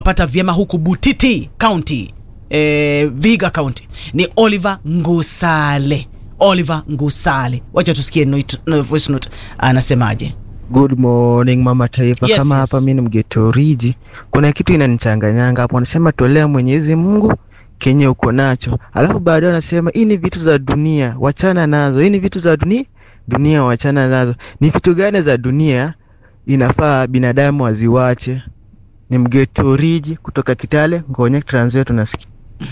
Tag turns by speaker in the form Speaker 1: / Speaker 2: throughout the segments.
Speaker 1: pata vyema huku Butiti County, eh, Vihiga County ni Oliver Ngusale. Oliver Ngusale, wacha tusikie note, no, voice note anasemaje.
Speaker 2: Good morning mama taifa.
Speaker 1: Yes,
Speaker 2: Kama
Speaker 1: yes.
Speaker 2: hapa mimi ni mgetoriji, kuna kitu inanichanganyanga hapo. Wanasema tolea Mwenyezi Mungu kenye uko nacho, alafu baadaye wanasema hii ni vitu za dunia, wachana nazo. Hii ni vitu za dunia, dunia wachana nazo. Ni vitu gani za dunia inafaa binadamu waziwache? Ni mgetoriji kutoka Kitale, Ngonya, Trans Nzoia tunasikia.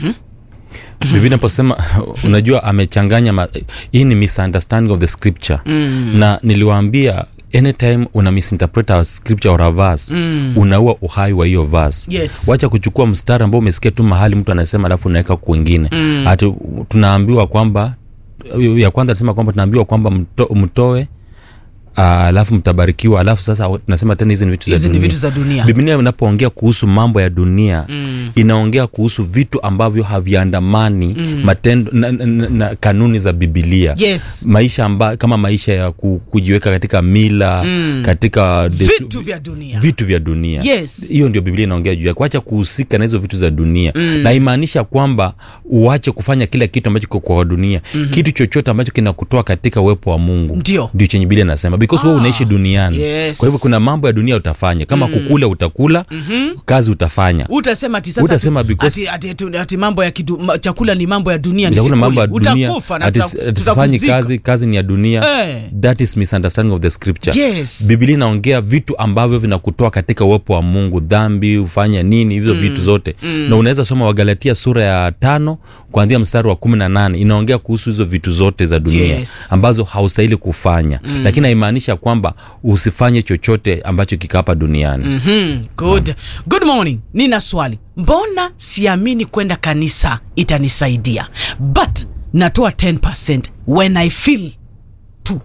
Speaker 3: Biblia inaposema unajua amechanganya ma, hii ni misunderstanding of the scripture
Speaker 1: Mm.
Speaker 3: na niliwaambia anytime una misinterpret a scripture or a verse
Speaker 1: Mm.
Speaker 3: unaua uhai wa hiyo verse
Speaker 1: Yes.
Speaker 3: wacha kuchukua mstari ambao umesikia tu mahali mtu anasema alafu unaweka kwingine
Speaker 1: Mm.
Speaker 3: ati tunaambiwa kwamba ya kwanza anasema kwamba tunaambiwa kwamba mto, mtoe ah, alafu mtabarikiwa alafu sasa tunasema tena hizi ni vitu za
Speaker 1: Hizi ni
Speaker 3: dunia.
Speaker 1: vitu za dunia.
Speaker 3: biblia inapoongea kuhusu mambo ya dunia
Speaker 1: Mm.
Speaker 3: inaongea kuhusu vitu ambavyo haviandamani
Speaker 1: Mm.
Speaker 3: matendo na, na, na, na kanuni za bibilia
Speaker 1: Yes.
Speaker 3: maisha amba, kama maisha ya ku, kujiweka katika mila
Speaker 1: Mm.
Speaker 3: katika destu-
Speaker 1: Vitu vya dunia.
Speaker 3: vitu vya dunia
Speaker 1: Yes.
Speaker 3: hiyo ndio biblia inaongea juu ya kuacha kuhusika na hizo vitu za dunia
Speaker 1: Mm.
Speaker 3: na imaanisha kwamba uache kufanya kila kitu ambacho kiko kwa dunia
Speaker 1: Mhm.
Speaker 3: kitu chochote ambacho kinakutoa katika uwepo wa mungu
Speaker 1: Ndio.
Speaker 3: ndio chenye biblia inasema because wewe
Speaker 1: Ah.
Speaker 3: unaishi duniani
Speaker 1: Yes.
Speaker 3: kwa hivyo kuna mambo ya dunia utafanya kama
Speaker 1: Mm.
Speaker 3: kukula utakula
Speaker 1: Mhm.
Speaker 3: kazi utafanya
Speaker 1: utasema ati sasa
Speaker 3: Utasema
Speaker 1: ati,
Speaker 3: because-
Speaker 1: ati, ati, ati mambo ya kidu, ma, chakula ni mambo ya dunia
Speaker 3: chakula mambo ya
Speaker 1: nisikule.
Speaker 3: dunia
Speaker 1: utakufa na
Speaker 3: ati-
Speaker 1: tuta-
Speaker 3: ati sifanyi
Speaker 1: tutakuzika.
Speaker 3: kazi kazi ni ya dunia
Speaker 1: Eh.
Speaker 3: that is misunderstanding of the scripture
Speaker 1: Yes.
Speaker 3: biblia inaongea vitu ambavyo vinakutoa katika uwepo wa mungu dhambi ufanya nini hivyo
Speaker 1: Mm.
Speaker 3: vitu zote
Speaker 1: Mm.
Speaker 3: na unaweza soma wagalatia sura ya tano kuanzia mstari wa kumi na nane inaongea kuhusu hizo vitu zote za dunia
Speaker 1: Yes.
Speaker 3: ambazo haustahili kufanya
Speaker 1: Mm.
Speaker 3: lakini haimaanisha kwamba usifanye chochote ambacho kiko hapa duniani
Speaker 1: Mhm, good. Good morning. Nina swali. Mbona siamini kwenda kanisa itanisaidia but natoa 10% when I feel to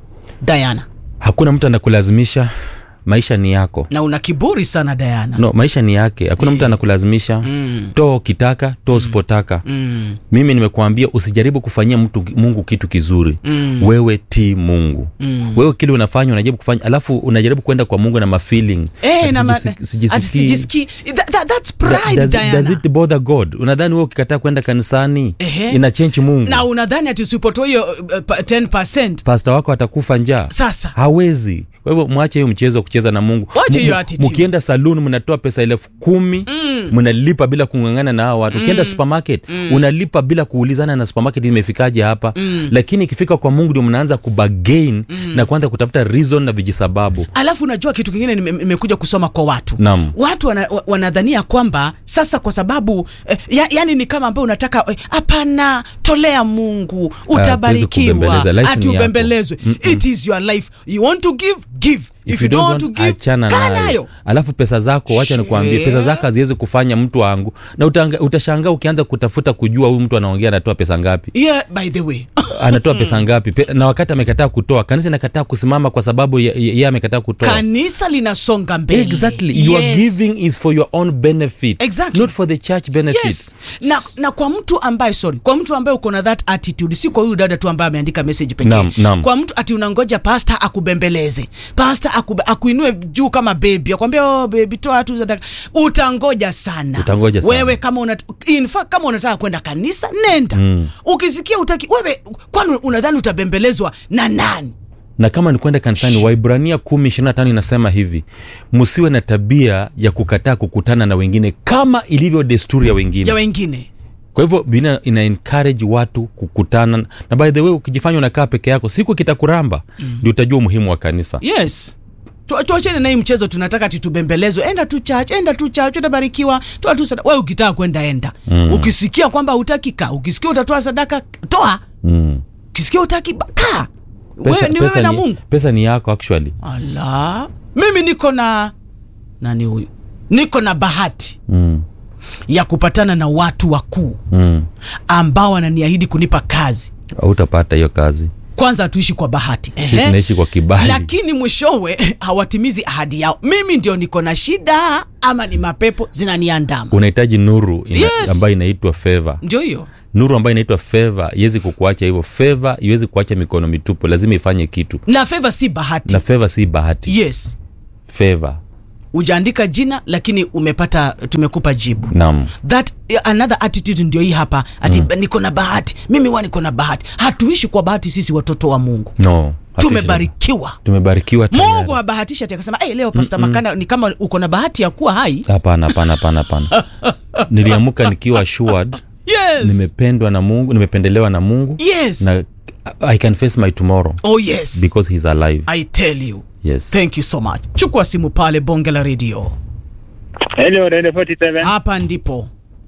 Speaker 1: Diana.
Speaker 3: hakuna mtu anakulazimisha maisha ni yako
Speaker 1: Na una kiburi sana Diana.
Speaker 3: no maisha ni yake hakuna mtu anakulazimisha
Speaker 1: Mm.
Speaker 3: toa ukitaka toa usipotaka
Speaker 1: Mm.
Speaker 3: mimi nimekuambia usijaribu kufanyia mtu mungu kitu kizuri
Speaker 1: Mm.
Speaker 3: wewe ti mungu
Speaker 1: Mm.
Speaker 3: wewe kile unafanya unajaribu kufanya alafu unajaribu kwenda kwa mungu na mafeeling
Speaker 1: Eh,
Speaker 3: Ati
Speaker 1: na ma-
Speaker 3: sijisi-
Speaker 1: ati
Speaker 3: sijisikii.
Speaker 1: sijisikii. That- that- That's
Speaker 3: Da-
Speaker 1: pride
Speaker 3: does,
Speaker 1: Diana.
Speaker 3: does it bother god unadhani wewe ukikataa kwenda kanisani
Speaker 1: Ehe.
Speaker 3: ina change mungu
Speaker 1: na unadhani ati usipotoa hiyo uh, pa- 10%
Speaker 3: pasta wako atakufa njaa
Speaker 1: sasa
Speaker 3: hawezi kwa hivyo mwache hiyo mchezo wa kucheza na mungu
Speaker 1: Wache
Speaker 3: Mu-
Speaker 1: hiyo
Speaker 3: mu-
Speaker 1: attitude.
Speaker 3: mkienda saluni mnatoa pesa elfu kumi
Speaker 1: Mm.
Speaker 3: mnalipa bila kungangana na hao watu ukienda supermarket unalipa bila kuulizana na supermarket imefikaje hapa
Speaker 1: Mm.
Speaker 3: lakini ikifika kwa mungu ndio mnaanza kubagain na kuanza kutafuta reason na vijisababu
Speaker 1: alafu unajua kitu kingine nime- nimekuja kusoma kwa watu
Speaker 3: Naam.
Speaker 1: watu wana, wa- wanadhania kwamba sasa kwa sababu eh, ya, yani ni kama ambayo unataka eh, hapana tolea mungu utabarikiwa
Speaker 3: kubembeleza. Life
Speaker 1: ati
Speaker 3: ni yako.
Speaker 1: ubembelezwe
Speaker 3: Mm-mm.
Speaker 1: it is your life you want to give give if, you don't want to give
Speaker 3: achana
Speaker 1: kaa
Speaker 3: nayo
Speaker 1: nayo
Speaker 3: alafu pesa zako wacha
Speaker 1: Share.
Speaker 3: nikuambie pesa zako haziwezi kufanya mtu wangu na utanga- utashangaa ukianza kutafuta kujua huyu mtu anaongea anatoa pesa ngapi
Speaker 1: yeah by the way
Speaker 3: anatoa pesa ngapi Pe, na wakati amekataa kutoa kanisa inakataa kusimama kwa sababu ye- ye- yeye amekataa kutoa
Speaker 1: kanisa linasonga mbele
Speaker 3: exactly your
Speaker 1: Yes.
Speaker 3: giving is for your own benefit
Speaker 1: Exactly.
Speaker 3: not for the church benefit
Speaker 1: yes na, na kwa mtu ambaye sorry kwa mtu ambaye uko na that attitude si kwa huyu dada tu ambaye ameandika message pekee
Speaker 3: Naam, naam.
Speaker 1: kwa mtu ati unangoja pasta akubembeleze pasta akube, akuinue juu kama bebi akwambia oh, bebi toa tu zadaka utangoja sana
Speaker 3: Utangoja sana.
Speaker 1: wewe kama unat, in fact, kama unataka kwenda kanisa nenda
Speaker 3: Mm.
Speaker 1: ukisikia utaki wewe kwani unadhani utabembelezwa na nani
Speaker 3: na kama ni kwenda kanisani waibrania kumi ishirini na tano inasema hivi msiwe na tabia ya kukataa kukutana na wengine kama ilivyo desturi ya wengine
Speaker 1: ya wengine
Speaker 3: kwa hivyo biblia ina encourage watu kukutana na by the way ukijifanya unakaa peke yako siku kitakuramba ndio utajua umuhimu wa kanisa
Speaker 1: yes Tu- tuachene na hii mchezo tunataka ati tubembelezwe enda tu church enda tu church utabarikiwa toa tu sadaka wewe ukitaka kwenda enda
Speaker 3: Mm.
Speaker 1: ukisikia kwamba hutaki kaa ukisikia utatoa sadaka toa
Speaker 3: mm.
Speaker 1: ukisikia utaki ba- kaa
Speaker 3: pesa,
Speaker 1: wewe ni
Speaker 3: pesa
Speaker 1: wewe na
Speaker 3: ni,
Speaker 1: mungu
Speaker 3: pesa ni yako actually
Speaker 1: ala mimi niko na nani huyu niko na bahati
Speaker 3: mm.
Speaker 1: ya kupatana na watu wakuu
Speaker 3: Mm.
Speaker 1: ambao wananiahidi kunipa kazi
Speaker 3: hautapata hiyo kazi
Speaker 1: kwanza hatuishi kwa bahati
Speaker 3: sisi
Speaker 1: Ehe.
Speaker 3: tunaishi kwa kibali
Speaker 1: lakini mwishowe hawatimizi ahadi yao mimi ndio niko na shida ama ni mapepo zinaniandama
Speaker 3: unahitaji nuru ina,
Speaker 1: Yes.
Speaker 3: ambayo inaitwa feva
Speaker 1: ndio hiyo
Speaker 3: nuru ambayo inaitwa feva iwezi kukuacha hivyo feva iwezi kuacha mikono mitupu lazima ifanye kitu
Speaker 1: na feva si bahati
Speaker 3: na feva si bahati
Speaker 1: yes
Speaker 3: feva
Speaker 1: ujaandika jina lakini umepata tumekupa jibu
Speaker 3: naam
Speaker 1: that another attitude ndio hii hapa ati mm. niko na bahati mimi wa niko na bahati hatuishi kwa bahati sisi watoto wa mungu
Speaker 3: no hatuishi-
Speaker 1: tumebarikiwa
Speaker 3: tumebarikiwa tayari.
Speaker 1: mungu habahatishi ati akasema hey, leo pasta makanda ni kama uko na bahati ya kuwa hai
Speaker 3: hapana hapana hapana hapana niliamka nikiwa assured
Speaker 1: yes.
Speaker 3: nimependwa na mungu nimependelewa na mungu
Speaker 1: yes.
Speaker 3: na i can face my tomorrow
Speaker 1: oh yes
Speaker 3: because he's alive
Speaker 1: i tell you
Speaker 3: yes
Speaker 1: thank you so much chukua simu pale bonge la redio
Speaker 4: Hello, Radio 47.
Speaker 1: hapa ndipo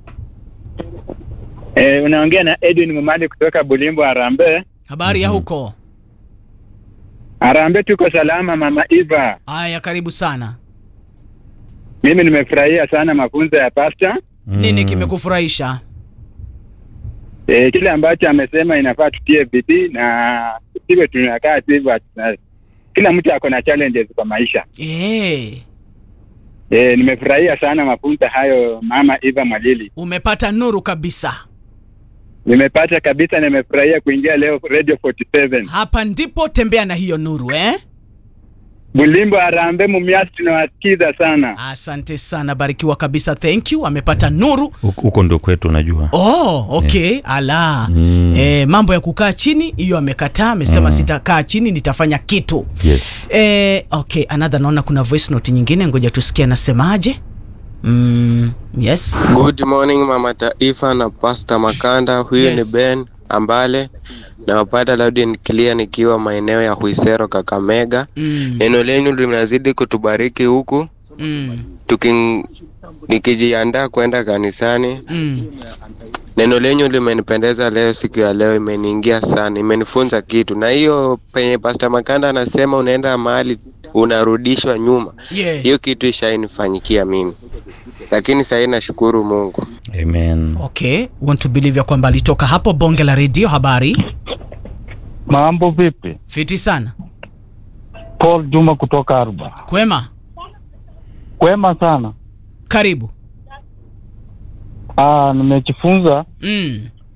Speaker 4: Eh, unaongea na Edwin Mumali kutoka Bulimbo Arambe.
Speaker 1: habari ya huko
Speaker 4: Arambe tuko salama mama Eva.
Speaker 1: haya karibu sana
Speaker 4: Mimi nimefurahia sana mafunzo ya pasta.
Speaker 1: nini kimekufurahisha
Speaker 4: Eh, kile ambacho amesema inafaa tutie bidii na tusiwe tunakaa tu hivyo hatuna- kila mtu ako na challenges kwa maisha.
Speaker 1: hey,
Speaker 4: Eh, nimefurahia sana mafunzo hayo mama Eva Mwalili.
Speaker 1: umepata nuru kabisa
Speaker 4: Nimepata kabisa na nimefurahia kuingia leo Radio 47.
Speaker 1: hapa ndipo tembea na hiyo nuru eh?
Speaker 4: Bulimbo Arambe Mumias tunawasikiza sana.
Speaker 1: asante sana barikiwa kabisa thank you amepata nuru
Speaker 3: Huko- huko ndio kwetu unajua
Speaker 1: oh okay ala
Speaker 3: Mm.
Speaker 1: eh, mambo ya kukaa chini hiyo amekataa amesema sitakaa chini nitafanya kitu
Speaker 3: yes
Speaker 1: eh, okay another naona kuna voice note nyingine ngoja tusikie anasemaje mm, yes
Speaker 5: Good morning mama taifa na pasta Makanda. Huyu
Speaker 1: Yes.
Speaker 5: ni Ben Ambale nawapata loud and clear nikiwa maeneo ya Huisero Kakamega.
Speaker 1: mm,
Speaker 5: Neno lenyu linazidi kutubariki huku
Speaker 1: mm,
Speaker 5: tuki nikijiandaa kwenda kanisani.
Speaker 1: mm.
Speaker 5: Neno lenyu limenipendeza leo, siku ya leo imeniingia sana, imenifunza kitu. Na hiyo penye pasta Makanda anasema unaenda mahali unarudishwa nyuma,
Speaker 1: yeah.
Speaker 5: hiyo kitu ishainifanyikia mimi, lakini sahii nashukuru Mungu.
Speaker 3: amen
Speaker 1: okay want to believe ya kwamba alitoka hapo bonge la redio habari
Speaker 6: Mambo vipi?
Speaker 1: fiti sana
Speaker 6: Paul Juma kutoka Aruba.
Speaker 1: kwema
Speaker 6: Kwema sana.
Speaker 1: karibu
Speaker 6: Ah, nimejifunza
Speaker 1: mm.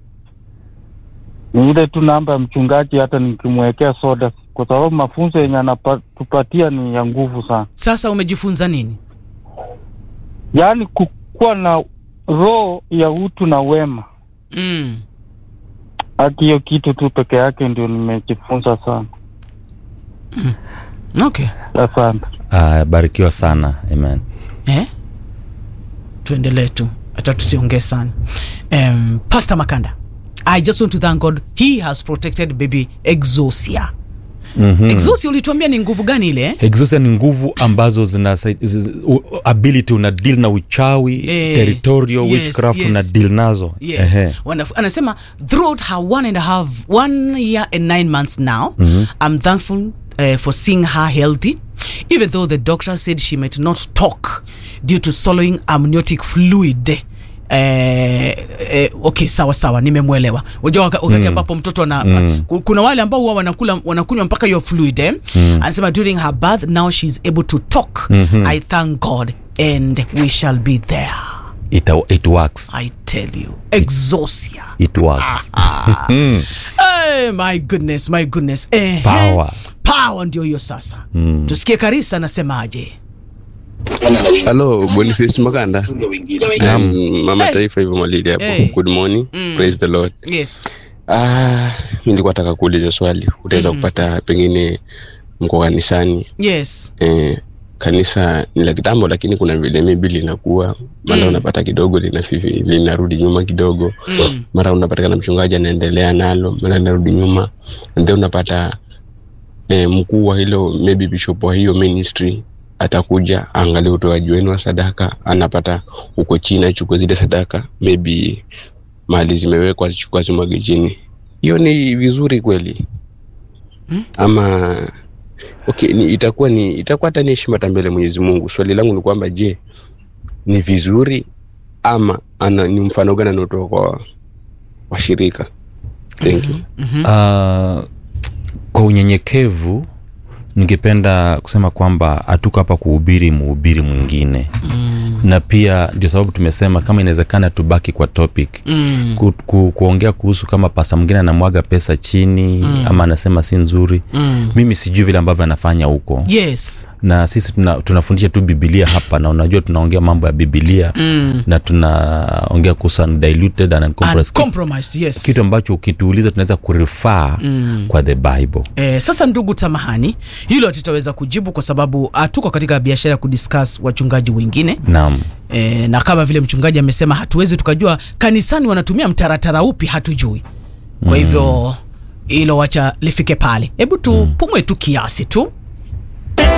Speaker 6: ni ile tu namba ya mchungaji, hata nikimwekea soda, kwa sababu mafunzo yenye anatupatia ni ya nguvu sana,
Speaker 1: sasa umejifunza nini
Speaker 6: yaani kukuwa na roho ya utu na wema.
Speaker 1: mm.
Speaker 6: Haki hiyo kitu tu peke yake ndio nimejifunza sana.
Speaker 1: okay
Speaker 6: Asante.
Speaker 3: Ah, barikiwa sana amen
Speaker 1: eh? tuendelee tu hata tusiongee sana um, pastor makanda i just want to thank god he has protected baby exosia
Speaker 3: mm-hmm.
Speaker 1: exosia ulituambia ni nguvu gani ile eh?
Speaker 3: exosia ni nguvu ambazo zina ability una deal na uchawi
Speaker 1: Eh,
Speaker 3: territorial
Speaker 1: yes,
Speaker 3: witchcraft
Speaker 1: yes.
Speaker 3: una deal nazo
Speaker 1: yes
Speaker 3: Ehe.
Speaker 1: Wonderful. anasema throughout her one and a half one year and nine months now mm-hmm. i'm thankful uh, for seeing her healthy even though the doctor said she might not talk due to swallowing amniotic fluid Eh, eh, okay sawa sawa nimemwelewa unajua waka- wakati ambapo mtoto ana
Speaker 3: Mm.
Speaker 1: ku- kuna wale ambao huwa wanakula wanakunywa mpaka hiyo fluid eh? anasema during her birth now she's able to talk i thank god and we shall be there
Speaker 3: it, it works
Speaker 1: I tell you, exosia.
Speaker 3: it works
Speaker 1: Hey, my goodness, my goodness. Eh,
Speaker 3: Power.
Speaker 1: Power ndio hiyo sasa. Mm. Tusikie Karisa anasemaje.
Speaker 7: Halo, Boniface Maganda.
Speaker 3: Naam.
Speaker 7: Um, Mama
Speaker 1: Hey.
Speaker 7: Taifa hivyo Malili hapo.
Speaker 1: Hey.
Speaker 7: Good morning.
Speaker 1: Mm.
Speaker 7: Praise the Lord.
Speaker 1: Yes.
Speaker 7: Ah, mimi nilikuwa nataka kuuliza swali. Utaweza kupata pengine mko kanisani.
Speaker 1: Yes.
Speaker 7: Eh, kanisa ni la kitambo lakini kuna vile maybe linakuwa mara
Speaker 1: Mm.
Speaker 7: unapata kidogo linafifi linarudi nyuma kidogo
Speaker 1: Mm.
Speaker 7: mara unapatikana mchungaji anaendelea nalo mara linarudi nyuma and then unapata eh, mkuu wa hilo maybe bishop wa hiyo ministry atakuja aangalie utoaji wenu wa sadaka anapata uko chini achukue zile sadaka maybe mali zimewekwa zichukua zimwage chini hiyo ni vizuri kweli ama okay, ni, itakuwa ni itakuwa hata ni heshima hata mbele ya Mwenyezi Mungu. Swali langu ni kwamba je, ni vizuri ama ana, ni mfano gani anaotoa kwa washirika? Thank you.
Speaker 3: uh, kwa unyenyekevu ningependa kusema kwamba hatuko hapa kuhubiri mhubiri mwingine mm. na pia ndio sababu tumesema kama inawezekana tubaki kwa topic
Speaker 1: Mm.
Speaker 3: ku, ku, kuongea kuhusu kama pasa mwingine anamwaga pesa chini mm. ama anasema si nzuri
Speaker 1: Mm.
Speaker 3: mimi sijui vile ambavyo anafanya huko
Speaker 1: yes
Speaker 3: na sisi tuna, tunafundisha tu bibilia hapa na unajua tunaongea mambo ya bibilia
Speaker 1: mm.
Speaker 3: na tunaongea kuhusu undiluted and uncompressed kitu,
Speaker 1: uncompromised yes
Speaker 3: kitu ambacho ukituuliza tunaweza kurifaa
Speaker 1: Mm.
Speaker 3: kwa the bible
Speaker 1: Eh, sasa ndugu samahani hilo tutaweza kujibu kwa sababu hatuko katika biashara ya kudiscuss wachungaji wengine
Speaker 3: naam
Speaker 1: e, na kama vile mchungaji amesema hatuwezi tukajua kanisani wanatumia mtaratara upi hatujui kwa hivyo hilo wacha lifike pale hebu tupumwe tu kiasi tu